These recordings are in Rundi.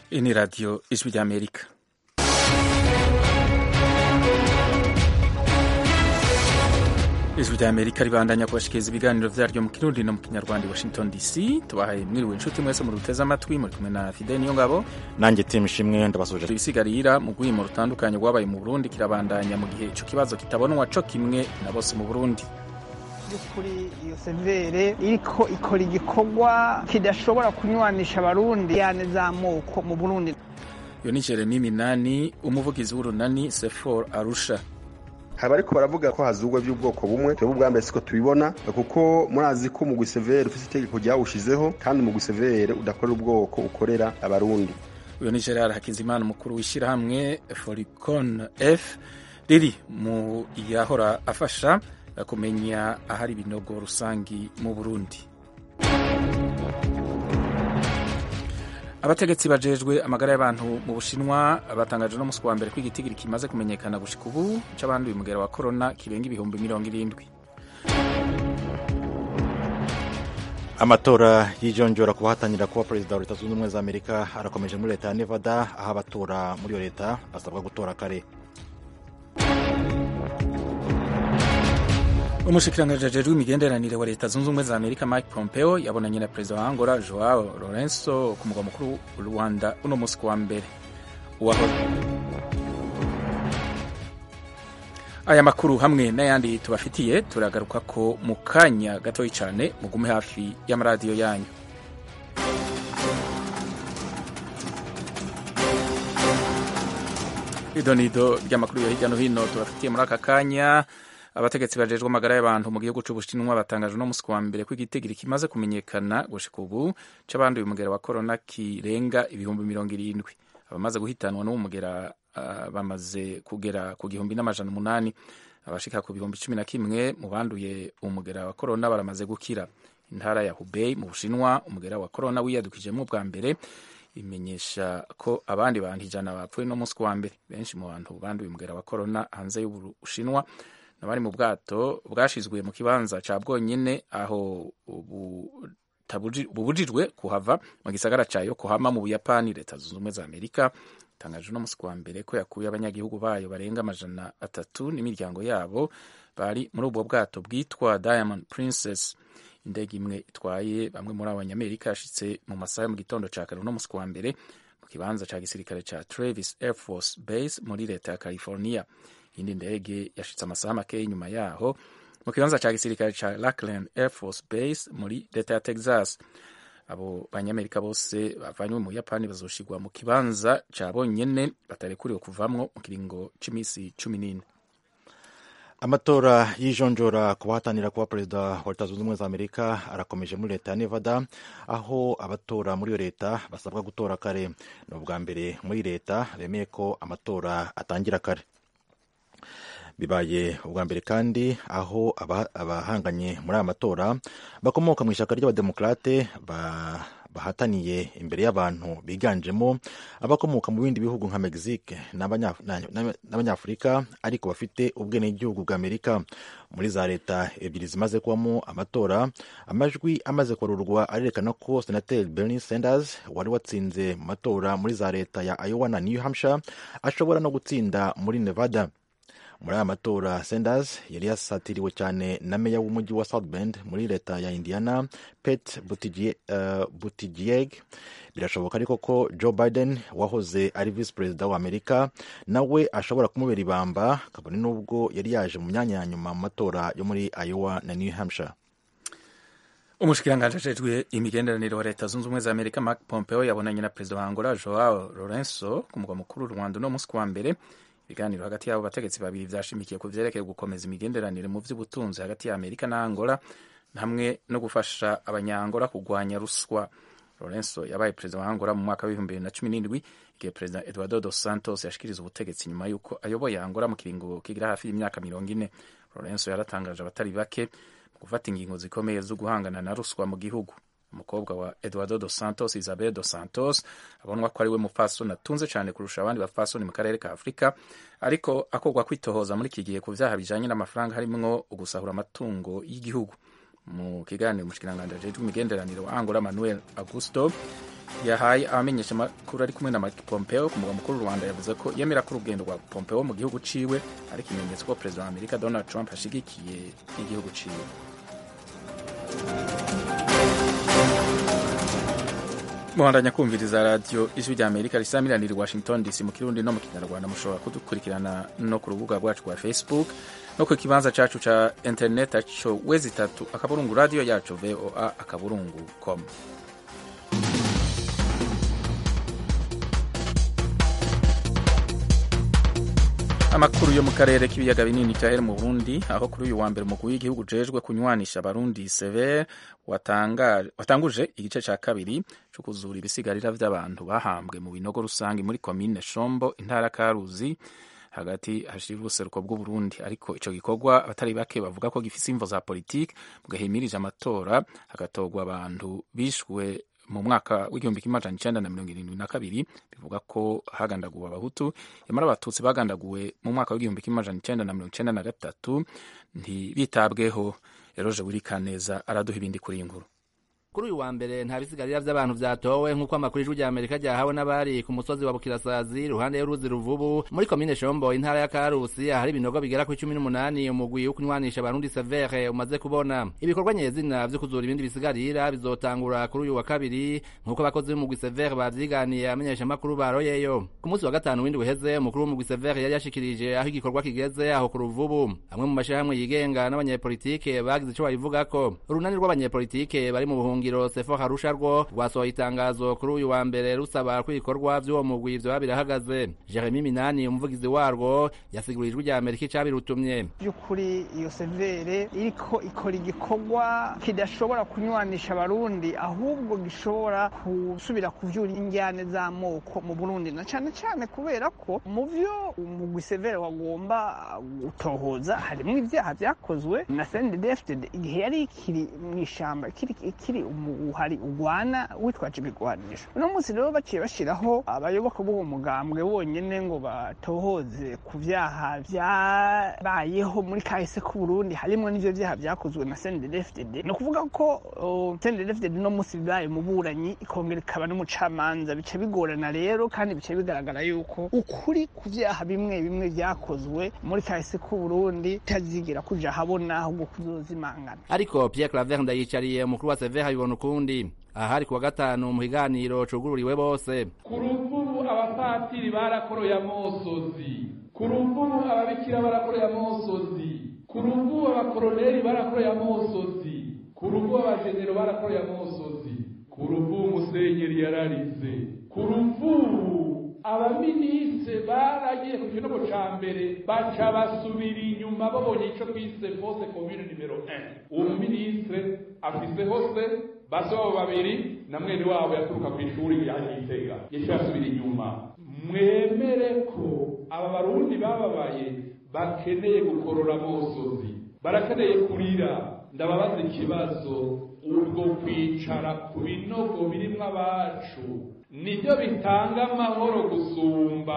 Hii ni Radio Ijwi rya Amerika. Ijwi rya Amerika ribandanya kubashikiriza ibiganiro vyaryo mu kirundi no mu kinyarwanda i Washington DC. Tubahaye mwiriwe inshuti mwese mu ruteze amatwi, muri kumwe na Fidel Niyongabo. nanjye timu ishimwe ndabasuje Ibisigarira mu rwimo rutandukanye rwabaye mu Burundi kirabandanya mu gihe ico kibazo kitabonwa co kimwe na bose mu Burundi. by'ukuri iyo severe iriko ikora igikorwa kidashobora kunywanisha abarundi yane z'amoko mu burundi Iyo ni Jeremy Minani, umuvugizi w'urunani Sefor Arusha. haba ariko baravuga ko hazugwa by'ubwoko bumwe twebwe ubwa mbere siko tubibona kuko murazi ko umugwi severe ufite itegeko ryawushizeho kandi umugwi severe udakorera ubwoko ukorera abarundi Uyo ni Gerard Hakizimana umukuru w'ishyirahamwe Foricon F riri mu yahora afasha kumenya ahari ibinogo rusangi mu Burundi. Abategetsi bajejwe amagara y'abantu mu Bushinwa batangaje no musi wa mbere ko igitigiri kimaze kumenyekana gushika ubu c'abanduye umugera wa corona kirenga ibihumbi mirongo irindwi. amatora y'ijonjora ku bahatanira kuba perezida wa leta zunze ubumwe za amerika arakomeje muri leta ya nevada aho abatora muri iyo leta basabwa gutora kare umushikiranganji ajejwe imigenderanire wa leta zunze ubumwe za amerika mike pompeo yabonanye na perezida wa angola joao lorenzo ku mugwa mukuru rwanda uno musi ku wa mbere Uwaho- aya makuru hamwe n'ayandi tubafitiye turagaruka ko mu kanya gatoyi cyane mugume hafi y'amaradiyo yanyu idonido ry'amakuru yo hirya no hino tubafitiye muri aka kanya abategetsi bajejwe amagara y'abantu mu gihugu c'ubushinwa batangaje no musi wa mbere ko igitigiri kimaze kumenyekana gushika ubu c'abanduye umugera wa korona kirenga ibihumbi mirongo irindwi abamaze guhitanwa n'uwo mugera ah, bamaze kugera ku gihumbi n'amajana umunani abashika ku bihumbi cumi na kimwe mu banduye umugera wa korona baramaze gukira intara ya hubei mu bushinwa umugera wa korona wiyadukijemo bwa mbere imenyesha ko abandi bantu ijana bapfuye no musi wa mbere benshi mu bantu banduye umugera wa korona hanze y'ubushinwa n'abari mu bwato bwashizwe mu kibanza ca bwonyene aho butabuji- bubujijwe kuhava mu gisagara ca yokohama mu buyapani leta zunze ubumwe za amerika itangaje no musi wa mbere ko yakuye abanyagihugu bayo barenga amajana atatu n'imiryango yabo bari muri ubwo bwato bwitwa diamond princess indege imwe itwaye bamwe muri abo banyamerika yashitse mu masaha yo mu gitondo ca kare uno musi wa mbere mu kibanza ca gisirikare ca travis air force base muri leta ya california iyindi ndege yashitse amasaha make inyuma yaho mu kibanza ca gisirikare ca lackland air force base muri leta ya texas abo banyamerika bose bavanywe mu buyapani bazoshigwa mu kibanza ca bonyene batarekuriwe kuvamwo mu kiringo c'imisi cumi n'ine amatora y'ijonjora ku bahatanira kuba perezida wa leta zunze ubumwe za amerika arakomeje muri leta ya nevada aho abatora muri iyo leta basabwa gutora kare ni ubwa mbere muri leta bemeye ko amatora atangira kare bibaye ubwa mbere kandi aho aba- abahanganye muri aya matora bakomoka mu ishyaka ry'abademokarate ba- bahataniye imbere y'abantu biganjemo abakomoka mu bindi bihugu nka mexique n'abanya- na- na- n'abanyafurika ariko bafite ubwenegihugu bwa amerika muri za leta ebyiri zimaze kubamo amatora amajwi amaze kwarurwa arerekana ko senateri bernie sanders wari watsinze mu matora muri za leta ya iowa na new hampshire ashobora no gutsinda muri nevada muri aya matora sanders yari yasatiriwe cyane na meya w'umujyi wa south bend muri leta ya indiana pete buttigieg birashoboka ariko ko joe biden wahoze ari visi perezida wa amerika nawe ashobora kumubera ibamba kabone n'ubwo yari yaje mu myanya ya nyuma mu matora yo muri iowa na new hampshire umushikiranganji ajejwe imigenderanire wa leta zunze ubumwe za amerika mark pompeo yabonanye na perezida wa angola joao lorenzo ku mugwa mukuru rwanda uno musi ku wa mbere ibiganiro hagati y'abo bategetsi babiri vyashimikiye ku vyerekeye gukomeza imigenderanire mu vy'ubutunzi hagati ya amerika na angola hamwe no gufasha abanyangola kugwanya ruswa lorenzo yabaye perezida wa angola mu mwaka w'ibihumbi bibiri na cumi n'indwi igihe perezida eduardo dos santos yashikiriza ubutegetsi nyuma y'uko ayoboye angola mu kiringo kigira hafi y'imyaka mirongo ine lorenzo yaratangaje abatari bake mu gufata ingingo zikomeye zo guhangana na ruswa mu gihugu umukobwa wa eduardo dos santos isabel dos santos abonwa ko ari we mupfasoni atunze cyane kurusha abandi bapfasoni mu karere ka afurika ariko akorwa kwitohoza muri iki gihe ku vyaha bijanye n'amafaranga harimwo ugusahura amatungo y'igihugu mu kiganiro umushikiranganji ajejwe imigenderanire wa angola manuel augusto yahaye abamenyesha amakuru ari kumwe na Mike Pompeo ku mugwa mukuru w'u Rwanda yavuze ko yemera ko urugendo rwa Pompeo mu gihugu ciwe ari ikimenyetso ko perezida wa Amerika Donald Trump ashigikiye igihugu ciwe muhandanya kumviriza radiyo ijwi rya amerika risamiranira i washington dc mu kirundi no mu kinyarwanda mushobora kudukurikirana no ku rubuga rwacu rwa facebook no ku kibanza cacu ca internet aco wezi itatu akaburungu radiyo yacu voa akaburungu com amakuru yo mu karere k'ibiyaga binini cyahere mu burundi aho kuri uyu wa mbere umukuru w'igihugu ujejwe kunywanisha abarundi sever watanguje igice cya kabiri cyo kuzura ibisigarira by'abantu bahambwe mu binogo rusange muri komine shombo intara karuzi hagati hashira ubuseruko bw'uburundi ariko ico gikorwa abatari bake bavuga ko gifise imvo za politike mugahimirije amatora hagatorwa abantu bishwe mu mwaka w'igihumbi kimwe amajana icenda na mirongo irindwi na kabiri bivuga ko hagandaguwe abahutu nyamara abatutsi bagandaguwe mu mwaka w'igihumbi kimwe amajana icenda na mirongo icenda na gatatu ntibitabweho eroje wirikaneza araduha ibindi kuri iyi nkuru kuri uyu wa mbere nta bisigarira vy'abantu vyatowe nk'uko amakuru y'ijwi rya amerika ryahawe n'abari ku musozi wa bukirasazi ruhande y'uruzi ruvubu muri komine shombo intara ya karusi ahari ibinogo bigera ku cumi n'umunani umugwi wo kunywanisha abarundi severe umaze kubona ibikorwa nyezina vyo kuzura ibindi bisigarira bizotangura kuri uyu wa kabiri nk'uko abakozi b'umugwi severe bavyiganiye amenyesha amakuru baroyeyo ku munsi wa gatanu w'indwi uheze umukuru w'umugwi severe yari yashikirije aho igikorwa kigeze aho ku ruvubu amwe mu mashirahamwe yigenga n'abanyepolitike bagize ico babivugako urunani rw'abanyepolitike bari mu buhungu buhungiro sefo harusha rwo rwasohoye itangazo kuri uyu wa mbere rusaba ko ibikorwa vy'uwo mugwi vyoba birahagaze jeremy minani umuvugizi warwo yasiguriye ijwi rya amerika icabirutumye by'ukuri iyo severe iriko ikora igikorwa kidashobora kunywanisha abarundi ahubwo gishobora gusubira kuvyura injyane z'amoko mu burundi na cane cane kubera ko mu vyo umugwi severe wagomba gutohoza harimwo ivyaha vyakozwe na sendedefted igihe yari ikiri mw'ishamba ikiri umuhari ugwana witwaje ibigwanisho uno munsi rero baciye bashiraho abayoboka b'uwo mugambwe bonyene ngo batohoze ku vyaha vyabayeho muri kahise k'uburundi harimwo n'ivyo vyaha vyakozwe na sendedefdd ni ukuvuga ko sendedefdd no munsi bibaye umuburanyi ikongera ikaba n'umucamanza bica bigorana rero kandi bica bigaragara yuko ukuri ku vyaha bimwe bimwe vyakozwe muri kahise k'uburundi tazigira kuja habona ahubwo kuzozimangana ariko pierre claver ndayicariye umukuru wa severe abibona ukundi ahari kuwa gatanu mu kiganiro cugururiwe bose ku ruvubu abapatiri barakoroye amosozi ku ruvubu ababikira barakoroye amosozi ku ruvubu abakoroneri barakoroye amosozi ku ruvubu abajenero barakoroye amosozi ku ruvubu musenyeri yararize ku ruvubu abaminisitiri baragiye ku kinogo ca mbere baca basubira inyuma babonye ico twise fose komune nimero 1 uwo muminisitiri afise hose base babo babiri na mwene wabo yaturuka ku ishuri yagitega yaciye asubira inyuma mwemere ko aba barundi bababaye bakeneye gukorora amosozi barakeneye kurira ndababaza ikibazo ubwo kwicara ku binogo birimwo abacu nibyo bitanga amahoro gusumba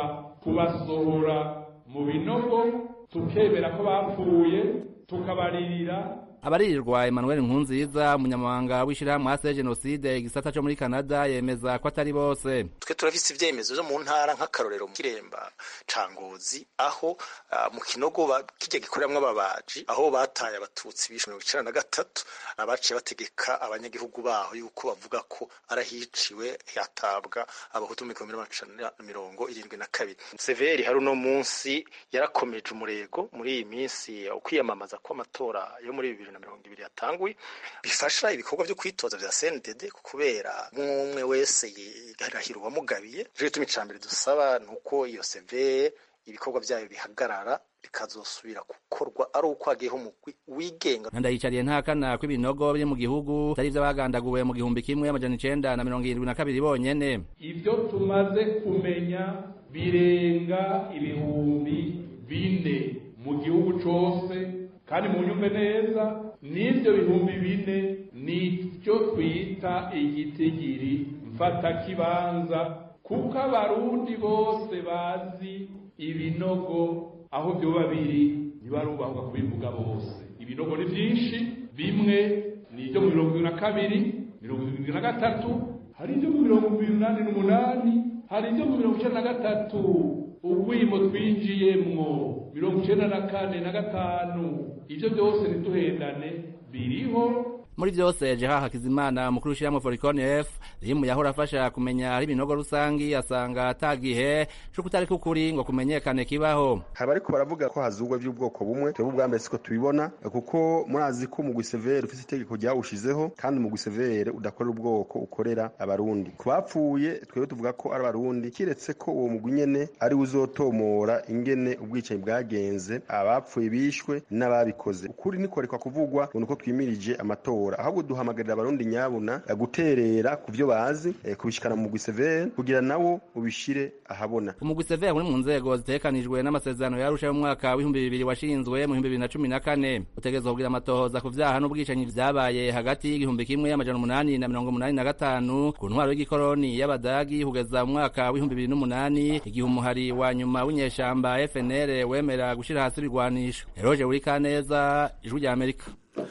kubasohora mu binogo tukemera ko bapfuye tukabaririra abaririrwa emmanuel nkunziza umunyamabanga w'ishyirahamwe ase jenoside igisata co muri canada yemeza ko atari bose twe turafise ivyemezo vyo mu ntara nk'akarorero mu kiremba ca ngozi aho uh, mu kinogo kirya gikoreramwo ababaji aho bataye abatutsi bishe mirongo icenda na gatatu abaciye bategeka abanyagihugu baho yuko bavuga ko arahiciwe hatabwa abahutu mu gihumbi n'amajana mirongo irindwi na kabiri severi hari uno munsi yarakomeje umurego muri iyi minsi ukwiyamamaza kw'amatora yo muri bibiri na mirongo ibiri yatanguye bifasha ibikorwa vyo kwitoza vya CNDD kubera umwe wese yarahira uwamugabiye rero ituma icambere dusaba nuko iyo CV ibikorwa vyayo bihagarara bikazosubira gukorwa ari uko hagiyeho umugwi wigenga ndayicariye ntakana ko ibinogo biri mu gihugu atari vy'abagandaguwe mu gihumbi kimwe amajana icenda na mirongo irindwi na kabiri bonyene ivyo tumaze kumenya birenga ibihumbi bine mu gihugu cose kandi mu nyumve neza n'ibyo bihumbi bine nibyo twita igitigiri mfatakibanza kuko abarundi bose bazi ibinogo aho byoba biri ntibarubahuka kubivuga bose ibinogo ni byinshi bimwe ni ibyo mu mirongo ibiri na kabiri mirongo irindwi na gatatu hari ibyo mu mirongo umunani n'umunani hari ibyo mu mirongo icenda na gatatu ubwimo twinjiyemwo mirongo icenda na kane na gatanu ivyo byose ntiduhendane biriho muri byose jeha hakizimana umukuru w'ishyirahamwe forikoni f rimu yahora afasha kumenya ari ibinogo rusangi asanga atagihe co kutareka ukuri ngo kumenyekane kibaho haba ariko baravuga ko hazugwa by'ubwoko bumwe twebwe ubwa mbere siko tubibona kuko murazi ko umugwi severe ufite itegeko ryawushizeho kandi umugwi severe udakorera ubwoko ukorera abarundi ku bapfuye twebwe tuvuga ko ari abarundi kiretse ko uwo mugwi nyene ari uzotomora ingene ubwicanyi bwagenze abapfuye bishwe n'ababikoze ukuri nikorekwa kuvugwa ngo nuko twimirije amatora ahubwo duhamagarira abarundi nyabuna guterera ku byo bazi kubishikana mu mugwi severe kugira nawo ubishire ahabona umugwi severe uri mu nzego zitekanijwe n'amasezerano yarusha mu mwaka w'ibihumbi bibiri washinzwe mu bihumbi bibiri na cumi na kane utegerezwa kugira amatohoza ku vyaha n'ubwicanyi vyabaye hagati y'igihumbi kimwe amajana umunani na mirongo umunani na gatanu ku ntwaro y'igikoroni y'abadagi kugeza mu mwaka w'ibihumbi bibiri n'umunani igihe umuhari wa nyuma w'inyeshamba FNL wemera gushira hasi ibigwanisho Eroje Urikaneza ijwi rya Amerika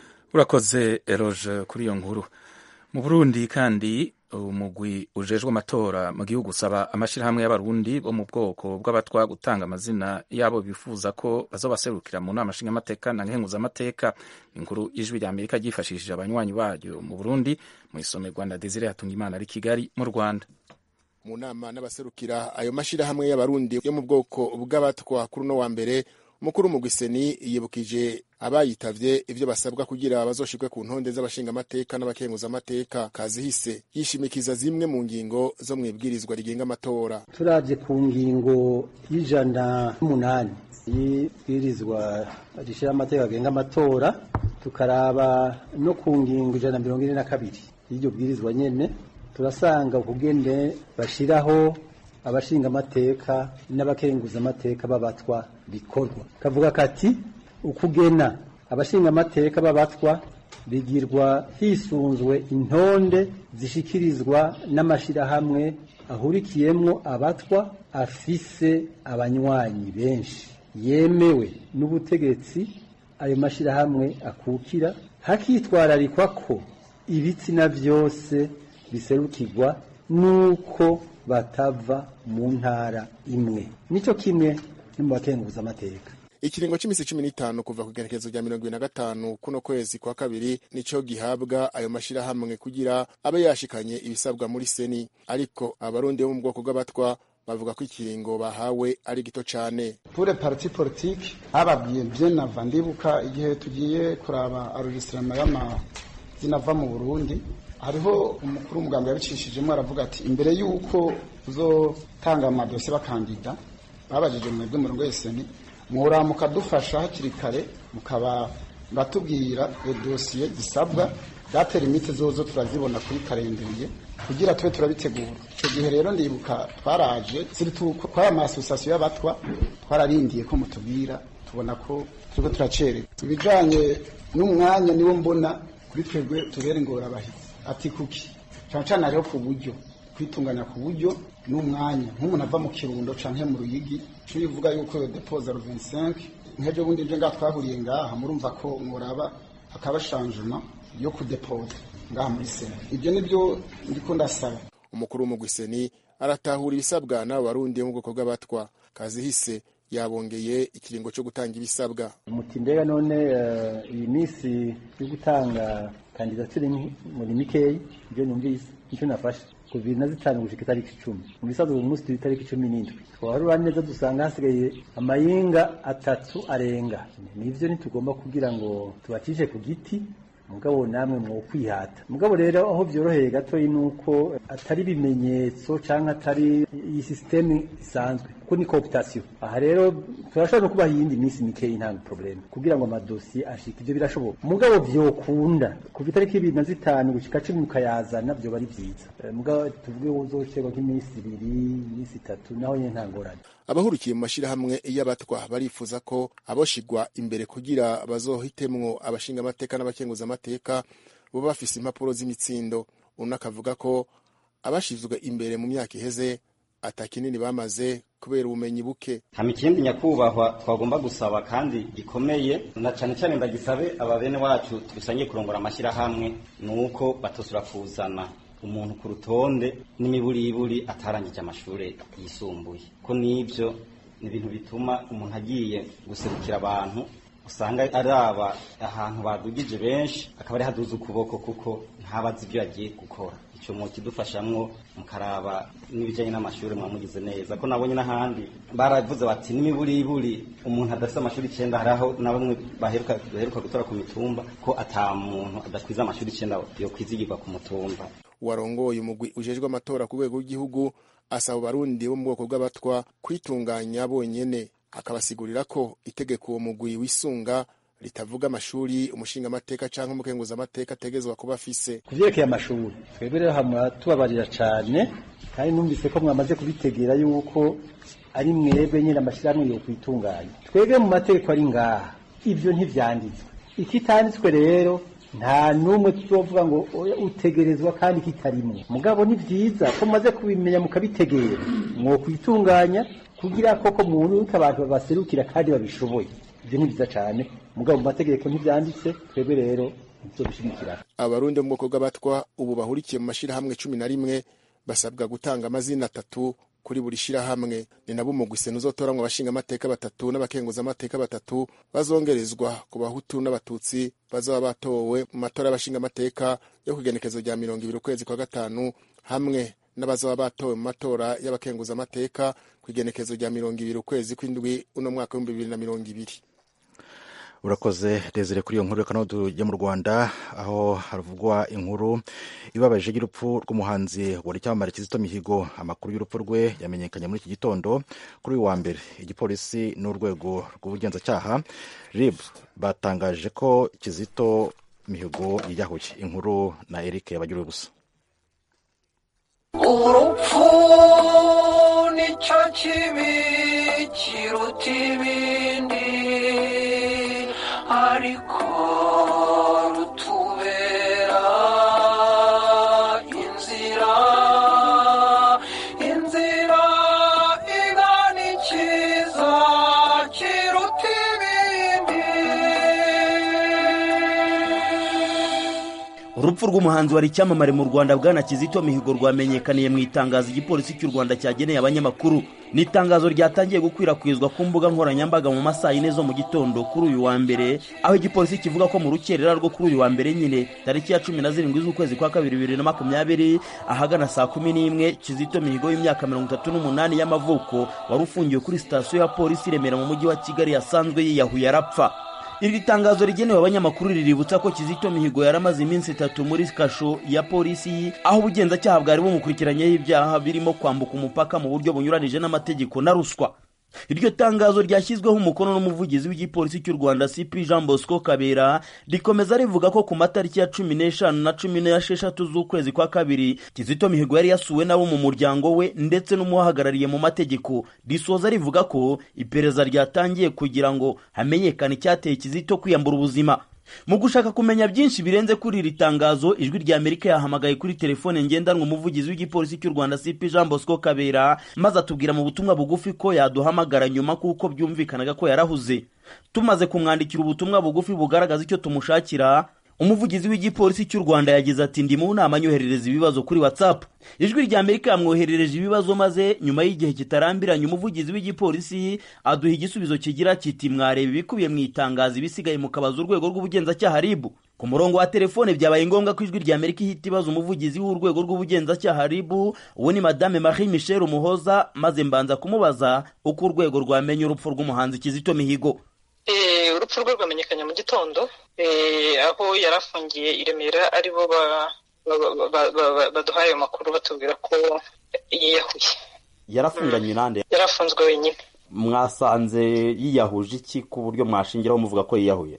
urakoze eroge kuri iyo nkuru mu burundi kandi umugwi ujejwe amatora mu gihugu usaba amashyirahamwe y'abarundi bo mu bwoko bw'abatwa gutanga amazina yabo bifuza ko bazobaserukira mu nama nshingamateka na nkenguzamateka inkuru y'ijwi rya amerika ryifashishije abanywanyi baryo mu burundi mu isomerwa na desire hatungimana ari kigali mu rwanda mu nama n'abaserukira ayo mashyirahamwe y'abarundi yo mu bwoko bw'abatwa kuri uno wa mbere umukuru w'umugwiseni yibukije abayitavye ivyo basabwa kugira bazoshirwe ku ntonde z'abashingamateka n'abakenguzamateka kazihise yishimikiza zimwe mu ngingo zo mwibwirizwa rigenga amatora turavye ku ngingo y'ijana n'umunani y'ibwirizwa rishira amateka agenga amatora tukaraba no ku ngingo ijana na mirongo ine na kabiri y'iryo bwirizwa nyene turasanga ukugene bashiraho abashinga amateka n'abakenguza amateka b'abatwa bikorwa kavuga kati ukugena abashinga amateka b'abatwa bigirwa hisunzwe intonde zishikirizwa n'amashirahamwe ahurikiyemwo abatwa afise abanywanyi benshi yemewe n'ubutegetsi ayo mashirahamwe akukira hakitwararikwa ko ibitsina vyose biserukirwa nuko batava mu ntara imwe nico kimwe no mu bakenguza amateka ikiringo c'imisi cumi n'itanu kuva ku igenekerezo rya mirongo ibiri na gatanu kuno kwezi kwa kabiri nico gihabwa ayo mashirahamwe kugira abe yashikanye ibisabwa muri seni ariko abarundi bo mu bwoko bw'abatwa bavuga ko ikiringo bahawe ari gito cane pure parti politique bababwiye bien avant ndibuka igihe tugiye kuraba enregistrement y'amazina ava mu burundi hariho umukuru w'umuganga yabicishijemo aravuga ati imbere y'uko uzotanga amadosiye bakandida babajije mwebwe murongo weseni muhora mukadufasha hakiri kare mukaba batubwira dosiye zisabwa date limite zozo turazibona kuri karenderiye kugira tube turabitegura icyo gihe rero ndibuka twaraje twari amasosiyasiyo y'abatwa twararindiye ko mutubwira tubona ko turiko turacerera ibijanye n'umwanya niwo mbona kuri twebwe tubere ingorabahizi ati kuki cyane cyane hariho ku buryo kwitunganya ku buryo n'umwanya nk'umuntu ava mu kirundo canke mu ruyigi cyo bivuga yuko yo deposa 25 nkejo bundi nje ngaha twahuriye ngaha murumva ko muraba hakaba changement yo kudeposa ngaha muri sena ibyo nibyo ndiko ndasaba umukuru w'umugwiseni aratahura ibisabwa n'abo barundi mu bwoko bw'abatwa kazihise yabongeye ikiringo cyo gutanga ibisabwa umuti mbega none iyi minsi yo gutanga kandidatire muri mikeyi ibyo numvise nicyo nafashe ku bibiri na zitanu gushika itariki icumi mu bisanzwe uyu munsi turi itariki cumi n'indwi twaharura neza dusanga hasigaye amayinga atatu arenga nivyo ntitugomba kugira ngo tubacishe ku giti mugabo namwe mwo kwihata mugabo rero aho byoroheye gatoyi nuko atari ibimenyetso canke atari iyi systeme isanzwe kuko ni cooptation aha rero turashobora no kubaha iyindi minsi mikeyi nta probleme kugira ngo amadosiye ashike ivyo birashoboka mugabo vyokunda kuva itariki ibiri na zitanu gushika cumi mukayazana vyoba ari vyiza mugabo tuvuge uzocerwa nk'iminsi ibiri iminsi itatu naho nyene nta ngorane abahurikiye mu mashirahamwe y'abatwa barifuza ko aboshigwa imbere kugira bazohitemwo abashinga amateka n'abakenguza amateka bo bafise impapuro z'imitsindo uno akavuga ko abashizwe imbere mu myaka iheze ata kinini bamaze kubera ubumenyi buke hama ikindi nyakubahwa twagomba gusaba kandi gikomeye na cane cane ndagisabe aba bene wacu dusangiye kurongora amashyirahamwe ni uko batosura kuzana umuntu ku rutonde n'imiburiburi atarangije amashuri yisumbuye ko n'ibyo ni ibintu bituma umuntu agiye guserukira abantu usanga araba ahantu badugije benshi akaba ari haduza ukuboko kuko ntabazi ibyo yagiye gukora icyo mu kidufashamwo mukaraba n'ibijyanye n'amashuri mwamugize neza ko nabonye n'ahandi baravuze bati n'imiburiburi umuntu adafite amashuri icyenda hari aho na bamwe baheruka baheruka gutora ku mitumba ko ata muntu adakwiza amashuri icyenda yo kwizigirwa ku mutumba warongoye umugwi ujejwe amatora ku rwego rw'igihugu asaba abarundi bo mu bwoko bw'abatwa kwitunganya bonyene akabasigurira ko itegeko uwo mugwi wisunga ritavuga amashuri umushingamateka cyangwa umukenguzamateka ategezwa kuba afise ku vyerekeye amashuri twebwe rero hamwa tubabarira cane kandi numvise ko mwamaze kubitegera yuko ari mwebwe nyine amashyirahamwe yo kwitunganya twebwe mu mategeko ari ngaha ivyo ntivyanditswe ikitanditswe rero nta n'umwe tuzovuga ngo oya utegerezwa kandi kitarimwe mugabo ni vyiza ko mumaze kubimenya mukabitegera mwokwitunganya kugira koko muntu abantu babaserukira kandi babishoboye ibyo ni byiza cyane mugabo mu mategeko ntibyanditse twebwe rero ntituzobishigikira abarundi bo mu bwoko bw'abatwa ubu bahurikiye mu mashyirahamwe cumi na rimwe basabwa gutanga amazina atatu kuri buri shyirahamwe ni nabo umugwi sena uzotoramwo abashingamateka batatu n'abakenguzamateka batatu bazongerezwa ku bahutu n'abatutsi bazaba batowe mu matora y'abashingamateka yo ku igenekezo rya mirongo ibiri ukwezi kwa gatanu hamwe n'abazaba batowe mu matora y'abakenguzamateka ku igenekezo rya mirongo ibiri ukwezi kw'indwi uno mwaka w'ibihumbi bibiri na mirongo ibiri urakoze desire kuri iyo nkuru reka tujya mu rwanda aho havugwa inkuru ibabaje y'urupfu rw'umuhanzi wari icyamamare kizito mihigo amakuru y'urupfu rwe yamenyekanye muri iki gitondo kuri uyu wa mbere igipolisi n'urwego rw'ubugenzacyaha rib batangaje ko kizito mihigo yiyahuye inkuru na eric yabagiriwe gusa urupfu nicyo kibi kiruta ibindi ariko rutubera inzira inzira igana ikiza kiruta ibindi urupfu rw'umuhanzi wari icyamamare mu rwanda bwana kizito mihigo rwamenyekaniye mu itangazo igipolisi cy'u rwanda cyageneye abanyamakuru ni itangazo ryatangiye gukwirakwizwa ku mbuga nkoranyambaga mu masaha yine zo mu gitondo kuri uyu wa mbere aho igipolisi kivuga ko mu rukerera rwo kuri uyu wa mbere nyine tariki ya cumi na zirindwi z'ukwezi kwa kabiri bibiri na makumyabiri ahagana saa kumi n'imwe kizito mihigo y'imyaka mirongo itatu n'umunani y'amavuko wari ufungiwe kuri sitasiyo ya polisi i remera mu mujyi wa kigali yasanzwe yiyahuye arapfa iri tangazo rigenewe abanyamakuru riributsa ko kizito mihigo yari amaze iminsi itatu muri kasho ya polisi aho ubugenzacyaha bwari bumukurikiranyeho ibyaha birimo kwambuka umupaka mu buryo bunyuranije n'amategeko na ruswa iryo tangazo ryashyizweho umukono n'umuvugizi w'igipolisi cy'u rwanda cp jean bosco kabera rikomeza rivuga ko ku matariki ya cumi n'eshanu na cumi n'esheshatu z'ukwezi kwa kabiri kizito mihigo yari yasuwe n'abo mu muryango we ndetse n'umuhagarariye mu mategeko risoza rivuga ko iperereza ryatangiye kugira ngo hamenyekane icyateye kizito kwiyambura ubuzima mu gushaka kumenya byinshi birenze kuri iri tangazo ijwi rya amerika yahamagaye kuri telefone ngendanwa umuvugizi w'igipolisi cy'u rwanda cp jean bosco kabera maze atubwira mu butumwa bugufi ko yaduhamagara nyuma kuko byumvikanaga ko yarahuze tumaze kumwandikira ubutumwa bugufi bugaragaza icyo tumushakira umuvugizi w'igipolisi cy'u rwanda yagize ati ndi mu nama anyoherereza ibibazo kuri whatsapp ijwi rya amerika yamwoherereje ibibazo maze nyuma y'igihe kitarambiranye umuvugizi w'igipolisi aduha igisubizo kigira kiti mwareba ibikubiye mu itangazo ibisigaye mukabaza urwego rw'ubugenzacyaha ribu ku murongo wa telefone byabaye ngombwa ko ijwi rya amerika ihita ibaza umuvugizi w'urwego rw'ubugenzacyaha ribu uwo ni madame marie michel umuhoza maze mbanza kumubaza uko urwego rwamenye urupfu rw'umuhanzi kizito mihigo urupfu rwe rwamenyekanye mu gitondo aho yari afungiye i remera aribo baduhaye ayo makuru batubwira ko yiyahuye yarafunganywe nande yari afunzwe wenyine mwasanze yiyahuje iki ku buryo mwashingiraho muvuga ko yiyahuye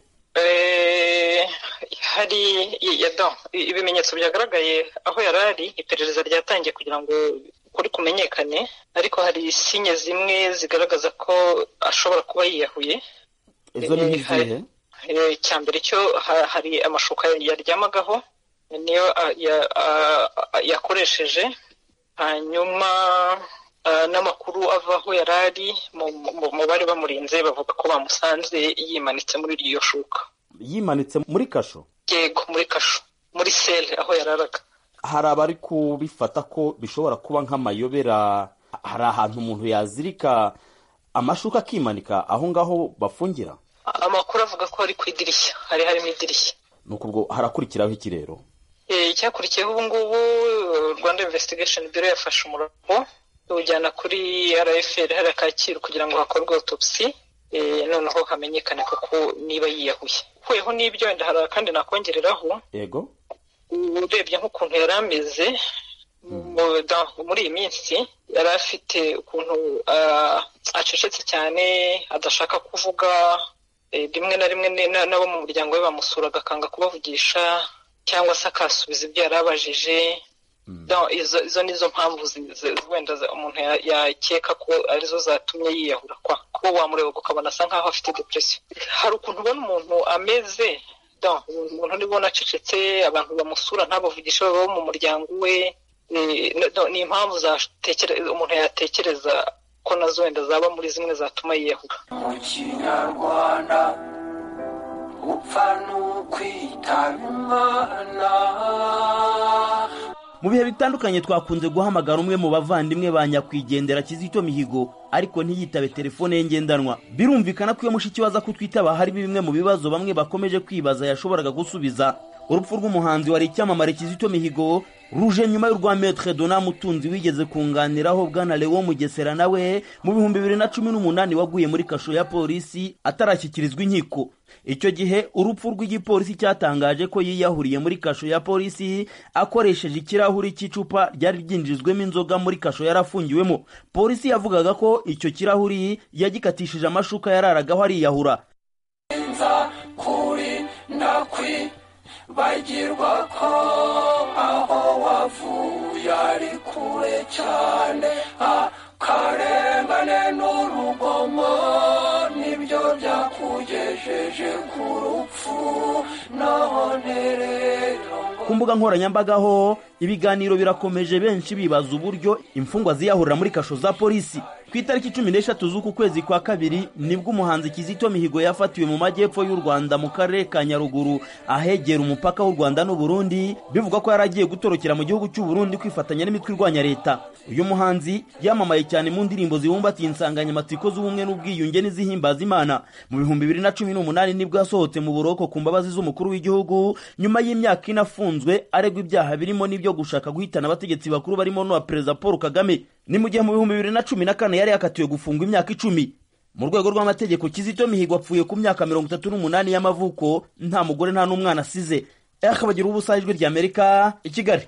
hari ibimenyetso byagaragaye aho yari ari iperereza ryatangiye kugira ngo ukuri kumenyekane ariko hari sinye zimwe zigaragaza ko ashobora kuba yiyahuye izo ni nk'izihe icya mbere cyo hari amashuka yaryamagaho niyo yakoresheje hanyuma n'amakuru ava aho yari ari mu bari bamurinze bavuga ko bamusanze yimanitse muri iryo shuka yimanitse muri kasho yego muri kasho muri sele aho yararaga hari abari kubifata ko bishobora kuba nk'amayobera hari ahantu umuntu yazirika amashuka akimanika aho ngaho bafungira amakuru avuga ko ari ku idirishya hari harimo idirishya ni ubwo harakurikiraho iki rero icyakurikiyeho ubu ngubu rwanda investigation bureau yafashe umurongo iwujyana kuri rfl hariya kacyiru kugira ngo hakorwe autopsy noneho hamenyekane koko niba yiyahuye ukuyeho n'ibyo wenda hari akandi nakongereraho yego urebye nk'ukuntu yari ameze muri iyi minsi yari afite ukuntu acecetse cyane adashaka kuvuga rimwe na rimwe n'abo mu muryango we bamusuraga akanga kubavugisha cyangwa se akasubiza ibyo yari abajije izo ni zo mpamvu wenda umuntu yakeka ko arizo zatumye yiyahura kwa kuba wamureba ukabona asa nkaho afite depression hari ukuntu ubona umuntu ameze umuntu nibona acecetse abantu bamusura ntabavugisha baba mu muryango we ni impamvu umuntu yatekereza ko nazo wenda zaba muri zimwe zatuma yiyahura mu kinyarwanda upfa n'ukwitaba imana mu bihe bitandukanye twakunze guhamagara umwe mu bavandimwe ba nyakwigendera kizito mihigo ariko ntiyitabe telefone ye ngendanwa birumvikana ko iyo mushiki we aza kutwitaba hari bimwe mu bibazo bamwe bakomeje kwibaza yashoboraga gusubiza urupfu rw'umuhanzi wari icyamamare kizito mihigo ruje nyuma y'urwa metre dona mutunzi wigeze kunganiraho bwana lewo mugesera nawe mu bihumbi bibiri na cumi n'umunani waguye muri kasho ya polisi atarashyikirizwa inkiko icyo gihe urupfu rw'igipolisi cyatangaje ko yiyahuriye muri kasho ya polisi akoresheje ikirahuri cy'icupa ryari ryinjijwemo inzoga muri kasho yarafungiwemo polisi yavugaga ko icyo kirahuri yagikatishije amashuka yararagaho ariyahura kuri ndakwi bagirwa ko aho wavuye ari kure cyane akarengane n'urugomo nibyo byakugejeje ku rupfu none rero ku mbuga nkoranyambaga ho ibiganiro birakomeje benshi bibaza uburyo imfungwa ziyahurira muri kasho za polisi ku itariki cumi n'eshatu z'uku kwezi kwa kabiri nibwo umuhanzi kizito mihigo yafatiwe mu majyepfo y'u rwanda mu karere ka nyaruguru ahegera umupaka w'u rwanda n'uburundi bivugwa ko yari agiye gutorokera mu gihugu cy'u Burundi kwifatanya n'imitwe irwanya leta uyu muhanzi yamamaye cyane mu ndirimbo zibumbatiye insanganyamatsiko z'ubumwe n'ubwiyunge n'izihimbaza imana mu bihumbi bibiri na cumi n'umunani nibwo yasohotse mu buroko ku mbabazi z'umukuru w'igihugu nyuma y'imyaka ine afunzwe aregwa ibyaha birimo n'ibyo gushaka guhitana abategetsi bakuru barimo n'uwa perezida paul kagame ni mu gihe mu bihumbi bibiri na cumi na kane yari yakatiwe gufungwa imyaka icumi mu rwego rw'amategeko kizito mihigo apfuye ku myaka mirongo itatu n'umunani y'amavuko nta mugore nta n'umwana asize akabagira ubusa ijwi ry'amerika i kigali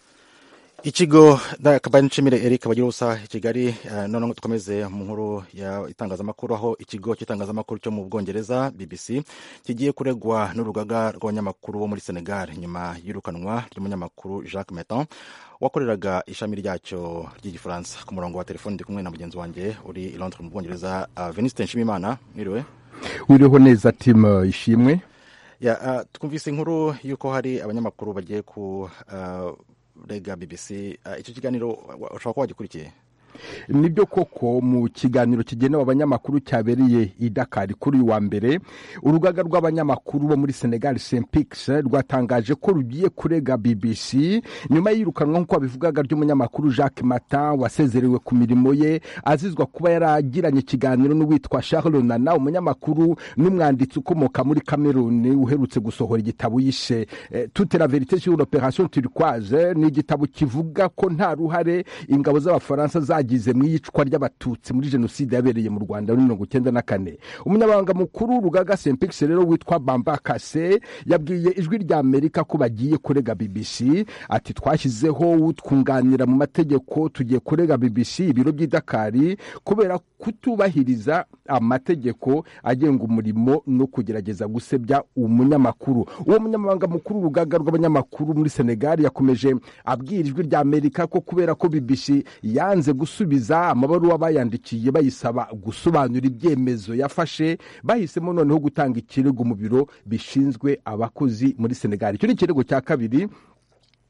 ikigo kabari nshimire eric bagira ubusa i kigali noneho dukomeze mu nkuru y'itangazamakuru aho ikigo cy'itangazamakuru cyo mu bwongereza bbc kigiye kuregwa n'urugaga rw'abanyamakuru bo muri senegal nyuma y'irukanwa ry'umunyamakuru jacques metan wakoreraga ishami ryacyo ry'igifaransa ku murongo wa telefoni ndi kumwe na mugenzi wanjye uri i londres mu bwongereza venisite nshimimana mwiriwe wiriho neza timu ishimwe twumvise inkuru y'uko hari abanyamakuru bagiye ku rega bbc icyo kiganiro ushobora kuba wagikurikiye nibyo koko mu kiganiro kigenewe abanyamakuru cyabereye i dakari kuri uyu wa mbere urugaga rw'abanyamakuru bo muri senegal sempix rwatangaje ko rugiye kurega bbc nyuma y'irukanwa nk'uko babivugaga ry'umunyamakuru jacques mata wasezerewe ku mirimo ye azizwa kuba yaragiranye ikiganiro n'uwitwa charles nana umunyamakuru n'umwanditsi ukomoka muri cameroon uherutse gusohora igitabo yishe toute la verite sur l'opération turquoise ni igitabo kivuga ko nta ruhare ingabo z'abafaransa zagiye bagize mu iyicwa ry'abatutsi muri jenoside yabereye mu rwanda muri mirongo icyenda na kane umunyamabanga mukuru rugaga sempix rero witwa bamba kase yabwiye ijwi rya amerika ko bagiye kurega bbc ati twashyizeho utwunganira mu mategeko tugiye kurega bbc ibiro by'idakari kubera kutubahiriza amategeko agenga umurimo no kugerageza gusebya umunyamakuru uwo munyamabanga mukuru urugaga rw'abanyamakuru muri senegali yakomeje abwira ijwi rya amerika ko kubera ko bbc yanze gusubiza amabaruwa bayandikiye bayisaba gusobanura ibyemezo yafashe bahisemo noneho gutanga ikirego mu biro bishinzwe abakozi muri senegali icyo ni ikirego cya kabiri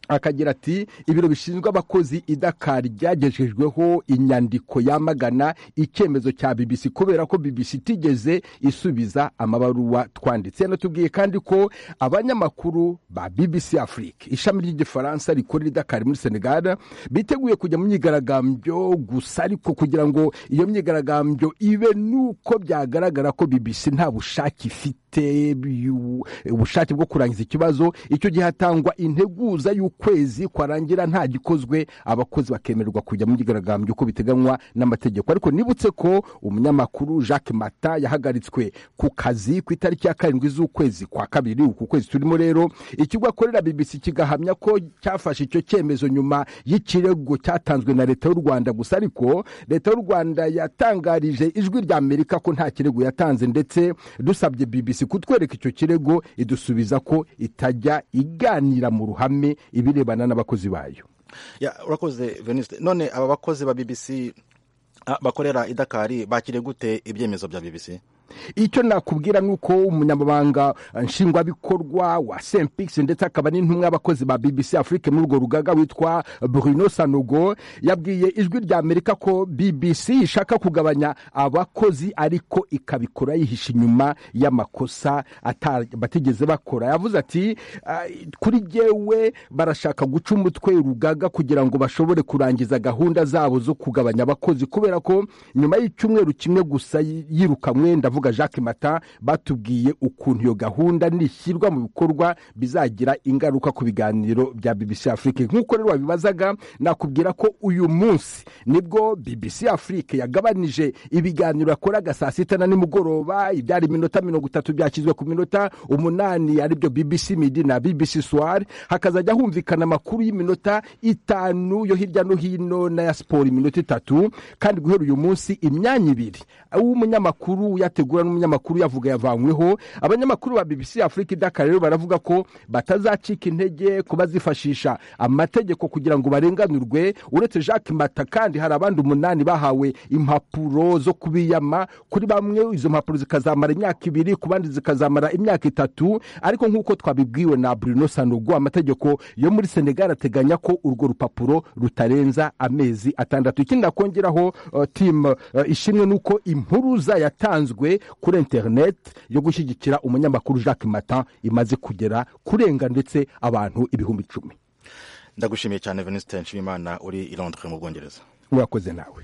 akagira ati ibiro bishinzwe abakozi i Dakar ryagejejweho inyandiko yamagana icyemezo cya BBC kubera ko BBC itigeze isubiza amabaruwa twanditse yanatubwiye kandi ko abanyamakuru ba BBC Afrique ishami ry'igifaransa rikorera i Dakar muri Senegal biteguye kujya mu myigaragambyo gusa ariko kugira ngo iyo myigaragambyo ibe nuko byagaragara ko BBC nta bushake ifite ubushake bwo kurangiza ikibazo icyo gihe hatangwa integuza y'ukwezi kwarangira nta gikozwe abakozi bakemererwa kujya mu myigaragambyo uko biteganywa n'amategeko ariko nibutse ko umunyamakuru Jacques Mata yahagaritswe ku kazi ku itariki ya karindwi z'ukwezi kwa kabiri uku kwezi turimo rero ikigo akorera BBC kigahamya ko cyafashe icyo cyemezo nyuma y'ikirego cyatanzwe na leta y'u Rwanda gusa ariko leta y'u Rwanda yatangarije ijwi rya Amerika ko nta kirego yatanze ndetse dusabye BBC kutwereka icyo kirego idusubiza ko itajya iganira mu ruhame ibirebana n'abakozi bayo urakoze veniste none aba bakozi ba BBC bakorera i Dakar bakire gute ibyemezo bya BBC icyo nakubwira ni uko umunyamabanga nshingwabikorwa wa sempix ndetse akaba n'intumwa y'abakozi ba bbc afrique muri urwo rugaga witwa bruno sanogo yabwiye ijwi rya amerika ko bbc ishaka kugabanya abakozi ariko ikabikora yihisha inyuma y'amakosa batigeze bakora yavuze ati kuri jyewe barashaka guca umutwe urugaga kugira ngo bashobore kurangiza gahunda zabo zo kugabanya abakozi kubera ko nyuma y'icyumweru kimwe gusa yirukanwe ndavuga jacques mata batubwiye ukuntu iyo gahunda nishyirwa mu bikorwa bizagira ingaruka ku biganiro bya bbc afrique nk'uko rero wabibazaga nakubwira ko uyu munsi nibwo bbc afrique yagabanije ibiganiro yakoraga saa sita na nimugoroba ibyari iminota mirongo itatu byashyizwe ku minota umunani aribyo bbc midi na bbc soir hakazajya humvikana amakuru y'iminota itanu yo hirya no hino n'aya siporo iminota itatu kandi guhera uyu munsi imyanya ibiri uw'umunyamakuru uyategura n'umunyamakuru yavuga yavanyweho abanyamakuru ba bbc afurika idaka rero baravuga ko batazacika intege ko bazifashisha amategeko kugira ngo barenganurwe uretse jacques mata kandi hari abandi umunani bahawe impapuro zo kubiyama kuri bamwe izo mpapuro zikazamara imyaka ibiri ku bandi zikazamara imyaka itatu ariko nk'uko twabibwiwe na bruno sanogo amategeko yo muri senegal ateganya ko urwo rupapuro rutarenza amezi atandatu ikindi nakongeraho uh, timu uh, ishimwe nuko impuruza yatanzwe kuri internet yo gushyigikira umunyamakuru jacques matan imaze kugera kurenga ndetse abantu ibihumbi icumi ndagushimiye cyane venuste nshimimana uri i londres mu bwongereza urakoze nawe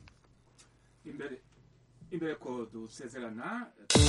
imbere imbere ko dusezerana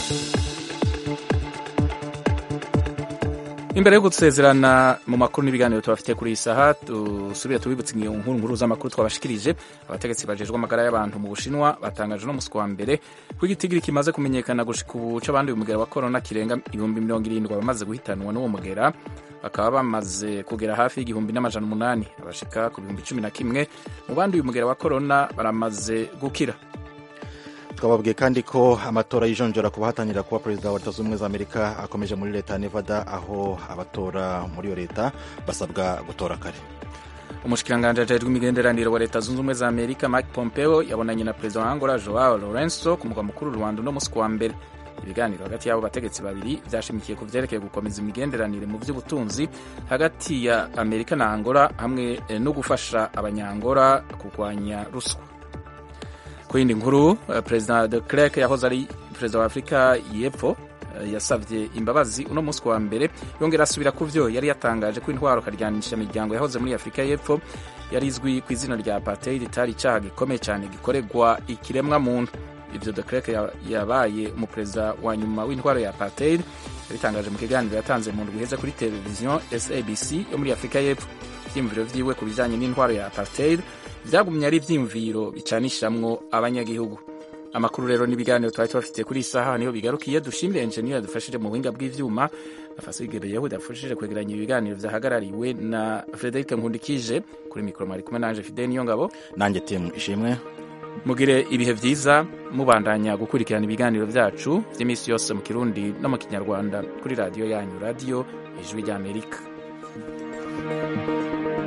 imbere yo gusezerana mu makuru n'ibiganiro tubafite kuri iyi saha dusubire tubibutse nkuru nkuru z'amakuru twabashikirije abategetsi bajejwe amagara y'abantu mu bushinwa batangaje no musi wa mbere ko igitigiri kimaze kumenyekana gushika ubu c'abanduye umugera wa korona kirenga ibihumbi mirongo irindwi bamaze guhitanwa n'uwo mugera bakaba bamaze kugera hafi y'igihumbi n'amajana umunani abashika ku bihumbi cumi na kimwe mu banduye umugera wa korona baramaze gukira twababwiye kandi ko amatora yijonjora ku bahatanira kuba perezida wa leta zunze ubumwe za amerika akomeje muri leta ya nevada aho abatora muri iyo leta basabwa gutora kare umushikiranganji ajejwe imigenderanire wa leta zunze ubumwe za amerika mike pompeo yabonanye na perezida wa angola joao lorenzo ku mugwa mukuru rwanda uno musi wa mbere ibiganiro hagati y'abo bategetsi babiri byashimikiye ku vyerekeye gukomeza imigenderanire mu vy'ubutunzi hagati ya amerika na angola hamwe no gufasha abanyangora kurwanya ruswa ku yindi nkuru perezida de Klerk yahoze ari perezida wa afurika y'epfo yasabye imbabazi uno munsi wa mbere yongera asubira ku vyo yari yatangaje ko intwaro karyanisha imiryango yahoze muri afurika y'epfo yari izwi ku izina rya apartheid itari icaha gikomeye cyane gikorerwa ikiremwa muntu ivyo de Klerk yabaye umuperezida wa nyuma w'intwaro ya apartheid yabitangaje mu kiganiro yatanze mu ndwi iheze kuri televiziyo sabc yo muri afurika y'epfo ivyiyumviro vyiwe ku bijanye n'intwaro ya apartheid byagumye ari ibyiyumviro bicanishamwo abanyagihugu amakuru rero n'ibiganiro twari tubafitiye kuri iyi saha niho bigarukiye dushimire enjeniyeri yadufashije mu buhinga bw'ivyuma na fasige yahudi yafashije kwegeranya ibiganiro vyahagarariwe na frederic nkundikije kuri mikoro mwari kumwe nanje fidel niyo ngabo nanjye timu ishimwe mugire ibihe vyiza mubandanya gukurikirana ibiganiro vyacu vy'iminsi yose mu kirundi no mu kinyarwanda kuri radiyo yanyu radiyo ijwi ry'amerika thank you